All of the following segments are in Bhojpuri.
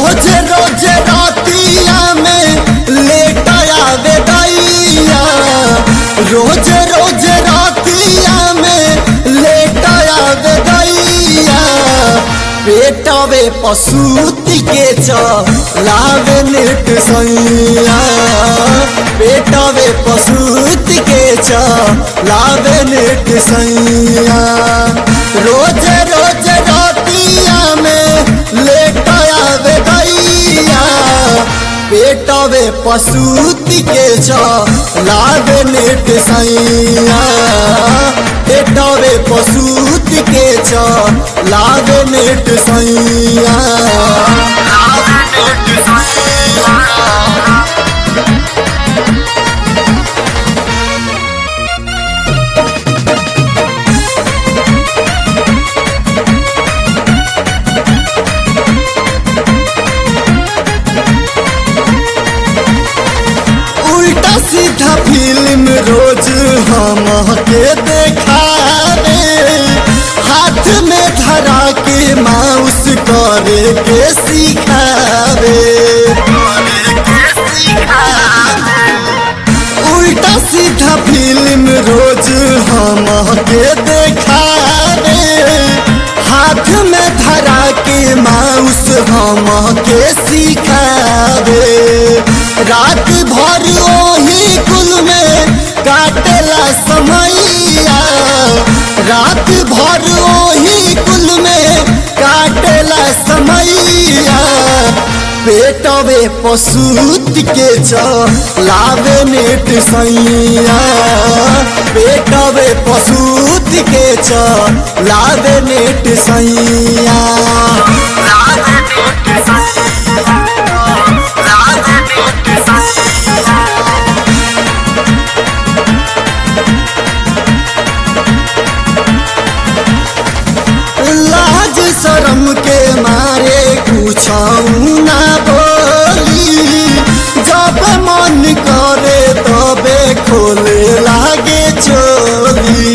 रोज रोज रातिया में लेट आवे दैया रोज रोज रातिया में लेट आवे दैया पेटवे पशुति के चलावे नेट सैया पेटवे पशुति के चलावे नेट सैया रोज रोज रातिया में लेट आवे दैया पेटवे पशुति के चलावे नेट सैया पेटवे पशुति के चलावे नेट सैया उल्टा सीधा फिल्म रोज हम के देखावे हाथ में धरा के माउस करे के सिखावे उल्टा सीधा फिल्म रोज हम के देखावे हाथ में धरा के माउस हम के सिखावे रात भर ओही कुल में काटेला समैया रात भर ओही कुल में काटेला समैया पेटवे पशुत के चलावे नेट सैया पेटवे पशुत के चलावे नेट सैया लाज शरम के मारे कुछ ना बोली जब मन करे तबे खोले लागे चोली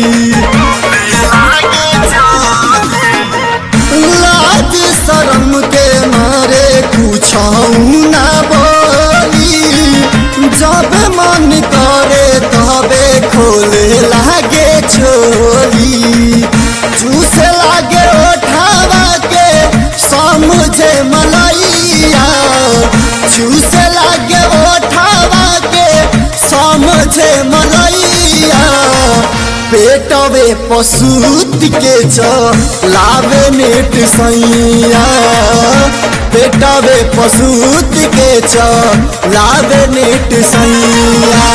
लाज शरम के मारे कुछ ना बोली जब मन करे तबे खोले लागे छोली चूस लागे उठावा के समझे मलैया चूस लागे उठावा के समझे मलैया पेटवे पशुत के चलावे नेट सैया पेटवे पशुत के चलावे नेट सैया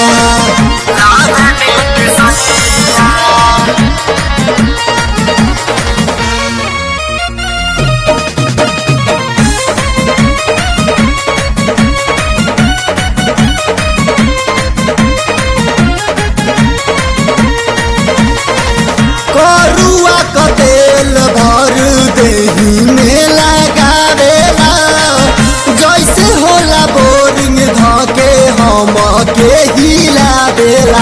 करुआ क तेल भर देही में लगावेला जैसे होला बोरिंग धके हम के हिलावेला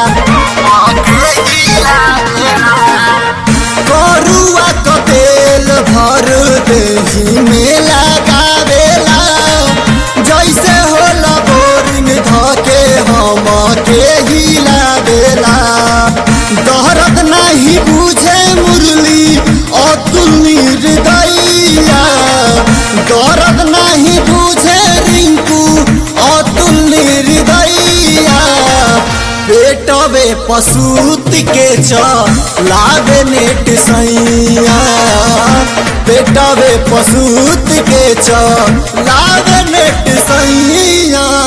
करुआ क तेल भर देही में लगावेला जैसे होला बोरिंग धके हम के हिलावेला दहरत नहीं बुझे मुरली अतुल निर्दयिया दर्द नहीं बुझे रिंकू अतुल निर्दयिया पेटवे पशुत के चलावे नेट सैया पेटवे पशुत के चलावे नेट सैया